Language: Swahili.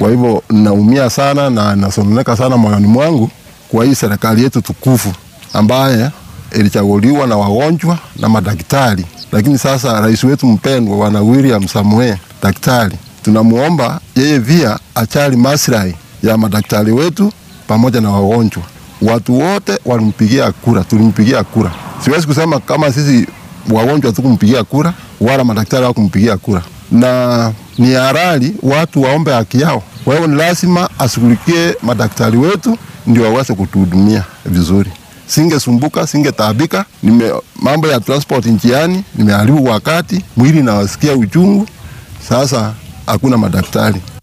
Kwa hivyo naumia sana na nasononeka sana moyoni mwangu kwa hii serikali yetu tukufu ambaye ilichaguliwa na wagonjwa na madaktari, lakini sasa rais wetu mpendwa Bwana William Samoei daktari, tunamuomba yeye pia achali maslahi ya madaktari wetu pamoja na wagonjwa. Watu wote walimpigia kura, tulimpigia kura. Siwezi kusema kama sisi wagonjwa tukumpigia kura wala madaktari hawakumpigia kura, na ni halali watu waombe haki yao. Kwa hivyo ni lazima ashughulikie madaktari wetu ndio waweze kutuhudumia vizuri. Singesumbuka, singetaabika. Nime mambo ya transport njiani nimeharibu wakati, mwili nawasikia uchungu. Sasa hakuna madaktari.